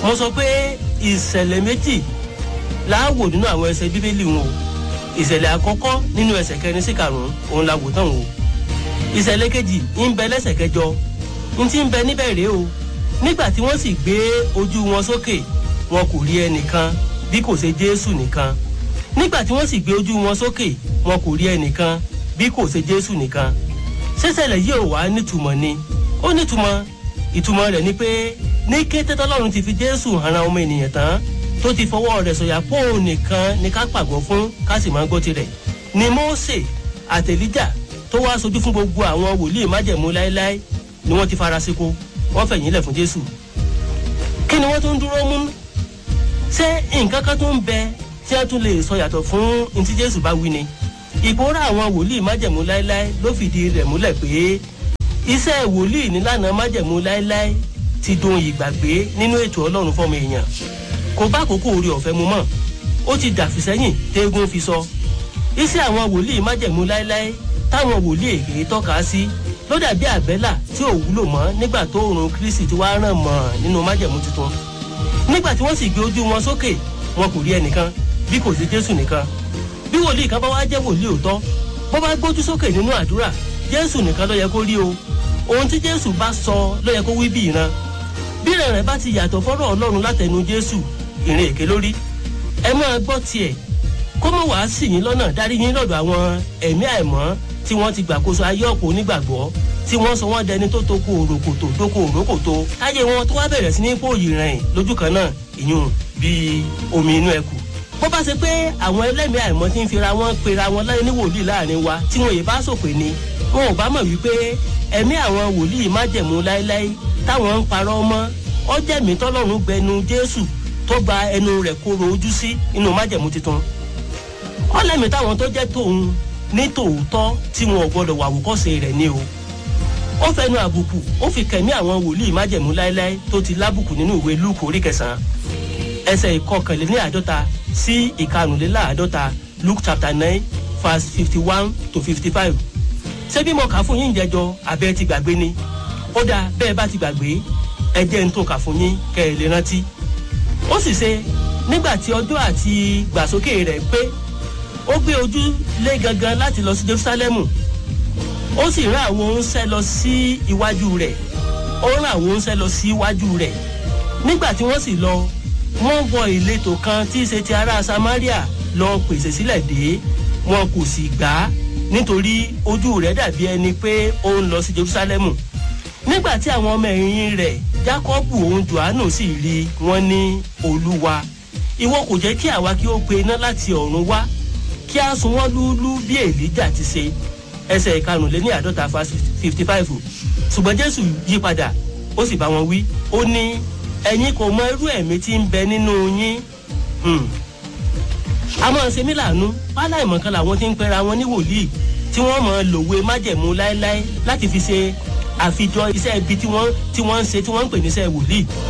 mo sọ pé ìṣẹ̀lẹ̀ méjì láàwò nínú àwọn ẹsẹ̀ bíbélì wọn o ìṣẹ̀lẹ̀ àkọ́kọ́ nínú ẹsẹ̀ kẹrin sí karùn-ún òun la wò tán o ìṣẹ̀lẹ̀ kejì ń bẹ lẹ́sẹ̀ kẹjọ ń ti ń bẹ níbẹ̀ rèé o nígbà tí wọ́n sì gbé ojú wọn sókè wọn kò rí ẹnìkan bí kò ṣe jésù nìkan nígbà tí wọ́n sì gbé ojú wọn sókè wọn kò rí ẹnìkan bí kò ṣe jésù nìkan ṣíṣẹ̀lẹ̀ yìí ò wá nítumọ̀ ni ó nítumọ̀ ìtumọ̀ rẹ̀ ni pé ní kété tọ́lọ́run ti fi jésù hàn ọmọ ènìyàn tán tó ti fọwọ́ rẹ̀ sọ̀yà pé òun nìkan ni ká pàgọ́ fún ká sì máa gbọ́ tirẹ̀ ni mósè àtẹ̀líjà tó wá sojú fún gbogbo àwọn wòlíì májẹ̀mú láéláé ni wọ́n ti fara síko wọ́n fẹ̀yìn lẹ̀ fún jésù kí ni wọ́n tún dúró mú ṣé nǹkan kan tó ń bẹ tí wọ́n tún lè sọ yàtọ̀ fún ntí jésù bá wí ni ìpòórá àwọn wòlíì májẹ̀mú láéláé ló fìdí rẹ̀ múlẹ̀ pé iṣẹ́ wòlíì nílànà májẹ̀mú láéláé ti dohun ìgbàgbé nínú ètò ọlọ́run fọmọ èèyàn kò bá àkókò orí ọ̀fẹ́ mu mọ́ ó ti dàfi sẹ́yìn téégún fi sọ iṣẹ́ àwọn wòlíì májẹ̀mú láéláé táwọn wòlíì èké tọ́ka sí ló dàbí àbẹ́là tí ò wúlò mọ́ nígbà tó òrùn kristi ti wá ràn mọ́ nínú májẹ̀mú tuntun nígbà tí wọ́n sì gbé ojú wọn sókè wọn kò rí ẹnìkan bí kò sí jésù nìkan bí wòlíì kan bá wá jẹ́ wòlíì òótọ́ bó bá gbójú sókè nínú àdúrà jésù nìkan ló yẹ kó rí o ohun tí jésù bá sọ ló yẹ kó wí bí ìran bí ìran rẹ̀ bá ti yàtọ̀ fọ́rọ̀ ọlọ́run látẹnu jésù ìrìn èké lórí ẹ máa gbọ́ tiẹ̀ kó mọ̀ wá sí yín lọ́nà dárí yín lọ́dọ̀ àwọn ẹ̀mí àìmọ́ tí wọ́n ti gbàkóso ayé ọ̀pọ̀ onígbàgbọ́ tí wọ́n sọ wọ́n dẹni tó toko òròkòtò toko òrókòtò táyé wọn tó wá bẹ̀rẹ̀ sí ní pòòyì rìn lójú kan náà ìyún bíi omi inú ẹkù bó bá ṣe pé àwọn ẹlẹ́mìí àìmọ́ tí ń fira wọn pera wọn láyé ní wòlíì láàrin wa tí wọn yìí bá sòpè ni wọn ò bá mọ̀ wípé ẹ̀mí àwọn wòlíì májẹ̀mú láéláé táwọn ń parọ́ mọ́ ọjẹ́mí tọ́lọ́run gbẹnu jésù tó gba ẹnu rẹ̀ kóró ojú sí inú májẹ̀mú tuntun ọlẹ́mìí táwọn tó jẹ́ tòun ní tòótọ́ tí wọn ò gbọdọ̀ wà wòkọ́sẹ̀ rẹ̀ ni o ó fẹnu àbùkù ó fi kẹ̀mí àwọn wòlíì májẹ̀mú láéláé tó ti lábùkù nínú ìwé lúùkù orí kẹsàn-án ẹsẹ̀ ìkọkànléní àádọ́ta sí ìkarùnléláàádọ́ta luke chapter nine verse fifty one to fifty five ṣé bí mo kà fún yín jẹjọ abẹ́ ti gbàgbé ni ó dáa bẹ́ẹ̀ bá ti gbàgbé ẹ jẹ́ ń tó kà fún yín kẹ́ ẹ lè rántí ó sì ṣe nígbà tí ọjọ́ àti gbàsókè rẹ̀ pé ó gbé ojú lé gangan láti lọ sí jerusalemu ó sì rán àwọn oúnṣẹ́ lọ sí iwájú rẹ̀ ó rán àwọn oúnṣẹ́ lọ sí iwájú rẹ̀ nígbà tí wọ́n sì lọ wọ́n wọ ìletò kan tí í ṣe ti ará samaria lọ pèsè sílẹ̀ dé wọn kò sì gbà á nítorí ojú rẹ̀ dàbí ẹni pé ó ń lọ sí jerusalemu nígbà tí àwọn ọmọ ẹ̀yìn rẹ̀ jákọ́bù òun johannu sì rí wọn ní olúwa ìwọ kò jẹ́ kí àwa kí ó pe iná láti ọ̀run wá kí a sun wọ́n lúlú bí èlíjà ti ṣe ẹsẹ̀ ìkarùnléní àádọ́ta fa fifty five ṣùgbọ́n jésù yí padà ó sì bá wọn wí ó ní ẹ̀yin kò mọ irú ẹ̀mí tí ń bẹ nínú yín a máa ṣe mí lànú pálá ìmọ̀kan làwọn tí ń pera wọn ní wòlíì tí wọ́n mọ̀ lòwe májẹ̀mú láéláé láti fi ṣe àfijọ́ iṣẹ́ ibi tí wọ́n ń ṣe tí wọ́n ń pè níṣẹ́ wòlíì